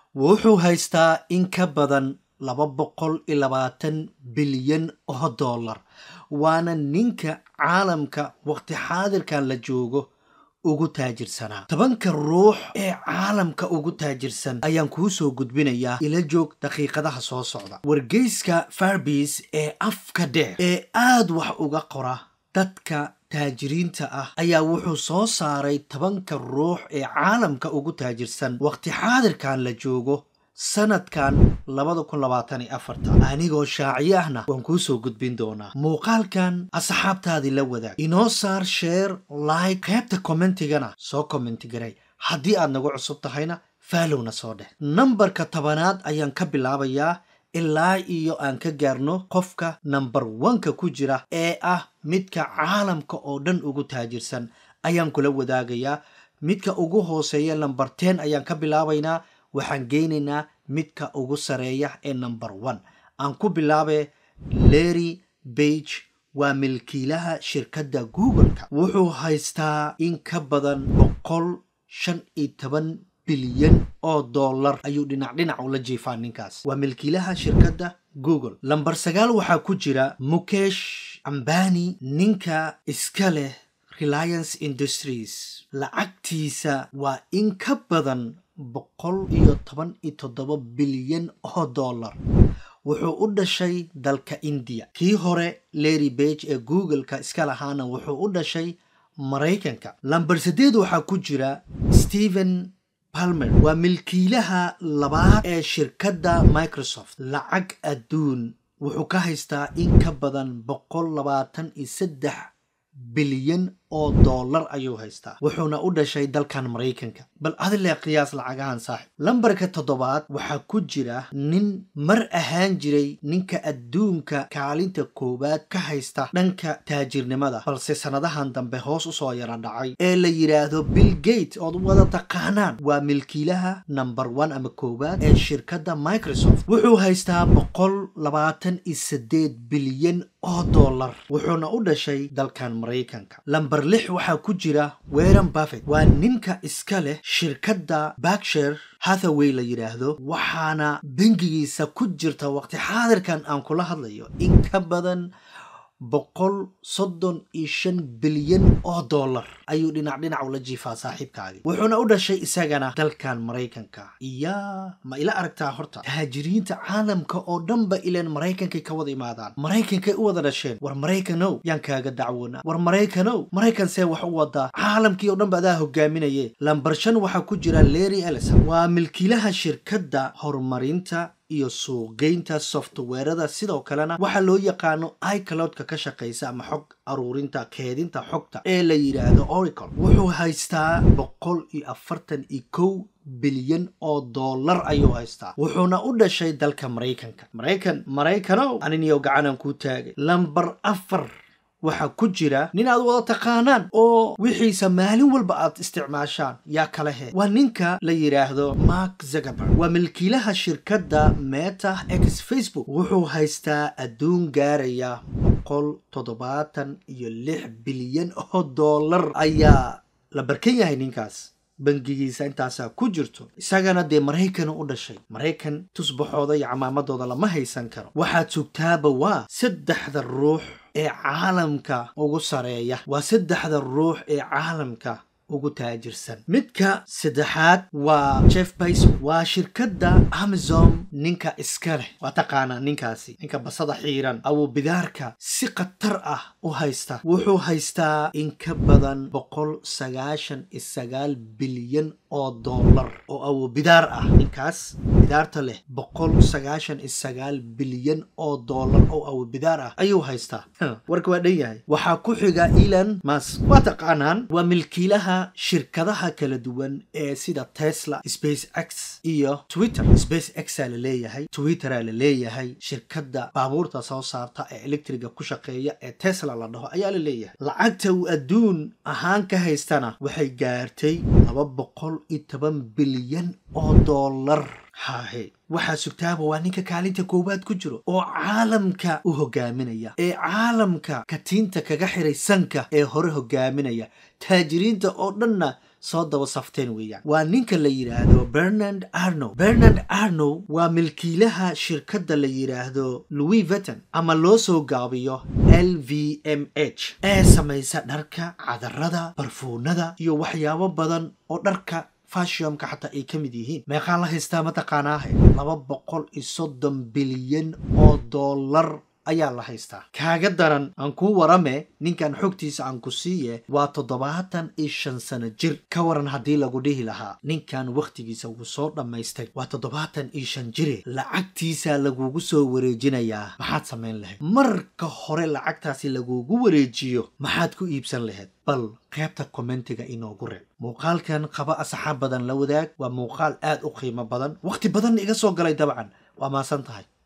wuxuu haystaa in ka badan laba boqol iyo labaatan bilyan oo dollar waana ninka caalamka waqti xaadirkan la joogo ugu taajirsanaa tobanka ruux ee caalamka ugu taajirsan ayaan kuu soo gudbinayaa ila joog daqiiqadaha soo socda wargeyska farbis ee afka dheer ee aad wax uga qora dadka taajiriinta ah ayaa wuxuu soo saaray tobanka ruux ee caalamka ugu taajirsan waqti xaadirkan la joogo sanadkan labada kun labaatan iyo afarta anigoo shaaciyo ahna waan kuu soo gudbin doonaa muuqaalkan asxaabtaadii la wadaag inoo saar sheer like qaybta commentigana soo commenti garay haddii aad nagu cusub tahayna faalowna soo dheh nambarka tobanaad ayaan ka bilaabayaa ilaa iyo aan ka gaarno qofka namber wanka ku jira ee ah midka caalamka oo dhan ugu taajirsan ayaan kula wadaagayaa midka ugu hooseeya namber ten ayaan ka bilaabaynaa waxaan geynaynaa midka ugu sareeya ee number one aan ku bilaabe lerry bage waa milkiilaha shirkadda google-ka wuxuu haystaa in ka badan boqol shan iyo toban bilyan oo dollar ayuu dhinac dhinac ula jiifaa ninkaas waa milkiilaha shirkadda google lamber sagaal waxaa ku jira mukesh ambani ninka iska leh reliance industries lacagtiisa waa in ka badan boqol iyo toban iyo toddoba bilyan oo dollar wuxuu u dhashay dalka indiya kii hore lerry bage ee google-ka iska lahaana wuxuu u dhashay maraykanka lamber saddeed waxaa ku jira stephen palmer waa milkiilaha labaad ee shirkadda microsoft lacag adduun wuxuu ka haystaa in ka badan boqol labaatan iyo saddex bilyan oo dollar ayuu haystaa wuxuuna u dhashay dalkan maraykanka bal adilee qiyaas lacagahan saaxib lambarka toddobaad waxaa ku jira nin mar ahaan jiray ninka adduunka kaalinta koowaad ka haysta dhanka taajirnimada balse sannadahan dambe hoos usoo yara dhacay ee la yidhaahdo bill gate ood wada taqaanaan waa milkiilaha number one ama koowaad ee shirkadda microsoft wuxuu haystaa boqol labaatan iyo siddeed bilyan oo dollar wuxuuna u dhashay dalkan maraykanka lamber lix waxaa ku jira weran buffet waa ninka iska leh shirkadda bakshire hathaway la yidhaahdo waxaana bangigiisa ku jirta waqti xaadirkan aan kula hadlayo in ka badan boqol soddon iyo shan bilyan oo dollar ayuu dhinac dhinac ula jiifaa saaxiibkaagii wuxuuna u dhashay isagana dalkan maraykanka iyaa ma ila aragtaa horta taajiriinta caalamka oo dhanba ileen maraykankay ka wada imaadaan maraykankay u wada dhasheen war maraykanow yaan kaaga dacwoonaa war maraykanow maraykan see wax u wadaa caalamkii oo dhanba adaa hogaaminaye lambar shan waxaa ku jira lerry ellison waa milkiilaha shirkadda horumarinta iyo suuqgeynta softweerada sidoo kalena waxaa loo yaqaano icloudka ka shaqaysa ama xog aruurinta keedinta xogta ee la yidhaahdo oracle wuxuu haystaa boqol iyo afartan iyo kow bilyan oo dollar ayuu haystaa wuxuuna u dhashay dalka maraykanka maraykan maraykanow aniniyo gacanaan kuu taagay lambar afar waxaa ku jira nin aad wada taqaanaan oo wixiisa maalin walba aad isticmaashaan yaa kala he waa ninka la yidhaahdo mark zuckerberg waa milkiilaha shirkadda meta x facebook wuxuu haystaa adduun gaaraya boqol toddobaatan iyo lix bilyan oo dollar ayaa la barkan yahay ninkaas bangigiisa intaasaa ku jirto isagana dee maraykan u dhashay maraykan tusbaxooda iyo camaamadooda lama haysan karo waxaad sugtaaba waa saddexda ruux ee caalamka ugu sareeya waa saddexda ruux ee caalamka ugu taajirsan midka saddexaad waa jeff bayson waa shirkadda amazon ninka iska leh waa taqaanaa ninkaasi ninka basada xiiran awubidaarka si khatar ah u haysta wuxuu haystaa in ka badan boqol sagaashan iyo sagaal bilyan oo dollar oo awubidaar ah ninkaas bidaarta leh boqol sagaashan iyo sagaal bilyan oo dollar oo awubidaar ah ayuu haystaa warka waa dhan yahay waxaa ku xiga elon musk waa taqaanaan waa milkiilaha shirkadaha kala duwan ee sida tesla space x iyo twitter space xa la leeyahay twittera la leeyahay shirkadda baabuurta soo saarta ee electriga ku shaqeeya ee tesla la dhaho ayaa la leeyahay lacagta uu adduun ahaan ka haystana waxay gaartay laba boqol iyo toban bilyan oo dollar hahe waxaa sugtaaba waa ninka kaalinta koowaad ku jiro oo caalamka u hogaaminaya ee caalamka katiinta kaga xiray sanka ee hore hogaaminaya taajiriinta oo dhanna soo daba safteen weeyaan waa ninka la yidhaahdo bernard arnow bernard arnow waa milkiilaha shirkadda la yidhaahdo louis vuitton ama loo soo gaabiyo l v m h ee samaysa dharka cadarada barfuunada iyo waxyaabo badan oo dharka fashionka xataa ay ka mid yihiin meeqaa la haystaa mataqaanaahe laba boqol iyo soddon bilyan oo dollar ayaa la haystaa kaaga daran aan kuu warame ninkan xogtiisa aan ku siiye waa toddobaatan iyo shan sano jir ka waran haddii lagu dhihi lahaa ninkan wakhtigiisa wuu soo dhammaystay waa toddobaatan iyo shan jire lacagtiisa lagugu soo wareejinayaa maxaad samayn lahayd marka hore lacagtaasi lagugu wareejiyo maxaad ku iibsan lahayd bal qaybta kommentiga inoogu reeb muuqaalkan qaba asxaab badan la wadaag waa muuqaal aad u qiimo badan wakhti badanna iga soo galay dabcan waa maasan tahay